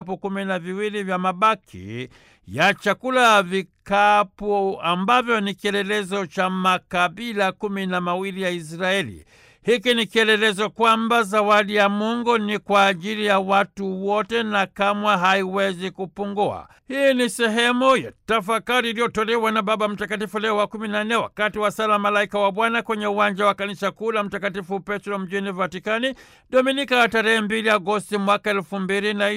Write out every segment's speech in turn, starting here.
vikapu kumi na viwili vya mabaki ya chakula, vikapu ambavyo ni kielelezo cha makabila kumi na mawili ya Israeli. Hiki ni kielelezo kwamba zawadi ya Mungu ni kwa ajili ya watu wote na kamwe haiwezi kupungua. Hii ni sehemu ya tafakari iliyotolewa na Baba Mtakatifu Leo wa kumi na nne wakati wa sala Malaika wa Bwana kwenye uwanja wa kanisa kuu la Mtakatifu Petro mjini Vatikani, Dominika ya tarehe mbili Agosti mwaka elfu mbili na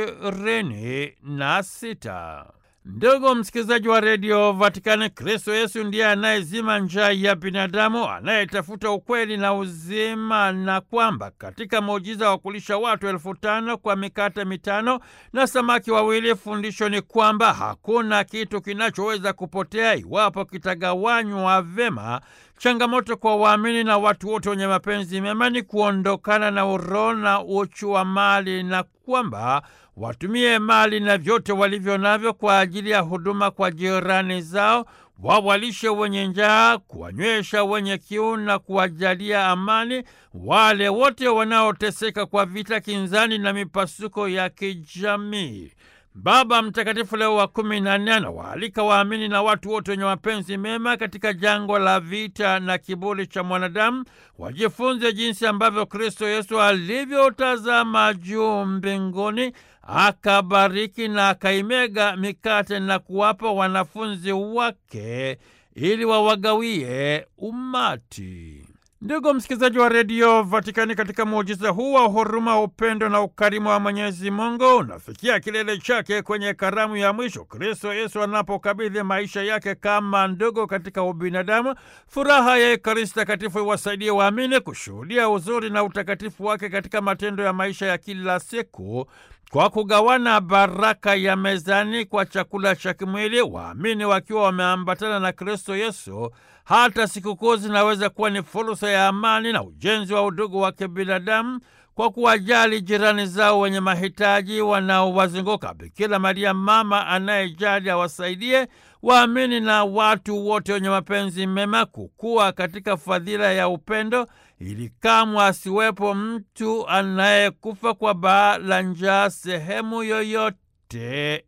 ishirini na sita. Ndugu msikilizaji wa redio Vatikani, Kristo Yesu ndiye anayezima njaa ya binadamu, anayetafuta ukweli na uzima, na kwamba katika muujiza wa kulisha watu elfu tano kwa mikate mitano na samaki wawili, fundisho ni kwamba hakuna kitu kinachoweza kupotea iwapo kitagawanywa vema. Changamoto kwa waamini na watu wote wenye mapenzi mema ni kuondokana na uroho na uchu wa mali na kwamba watumie mali na vyote walivyo navyo kwa ajili ya huduma kwa jirani zao, wawalishe wenye njaa, kuwanywesha wenye kiu na kuwajalia amani wale wote wanaoteseka kwa vita, kinzani na mipasuko ya kijamii. Baba Mtakatifu Leo wa kumi na nne anawaalika waamini na watu wote wenye mapenzi mema katika jangwa la vita na kiburi cha mwanadamu wajifunze jinsi ambavyo Kristo Yesu alivyotazama juu mbinguni akabariki na akaimega mikate na kuwapa wanafunzi wake ili wawagawie umati. Ndugu msikilizaji wa redio Vatikani, katika muujiza huu wa huruma, upendo na ukarimu wa Mwenyezi Mungu unafikia kilele chake kwenye karamu ya mwisho, Kristo Yesu anapokabidhi maisha yake kama ndugu katika ubinadamu. Furaha ya Ekaristi Takatifu iwasaidie waamini kushuhudia uzuri na utakatifu wake katika matendo ya maisha ya kila siku kwa kugawana baraka ya mezani kwa chakula cha kimwili, waamini wakiwa wameambatana na Kristo Yesu. Hata sikukuu zinaweza kuwa ni fursa ya amani na ujenzi wa udugu wa kibinadamu kwa kuwajali jirani zao wenye mahitaji wanaowazunguka. Bikira Maria, mama anayejali, awasaidie waamini na watu wote wenye mapenzi mema kukua katika fadhila ya upendo, ili kamwe asiwepo mtu anayekufa kwa baa la njaa sehemu yoyote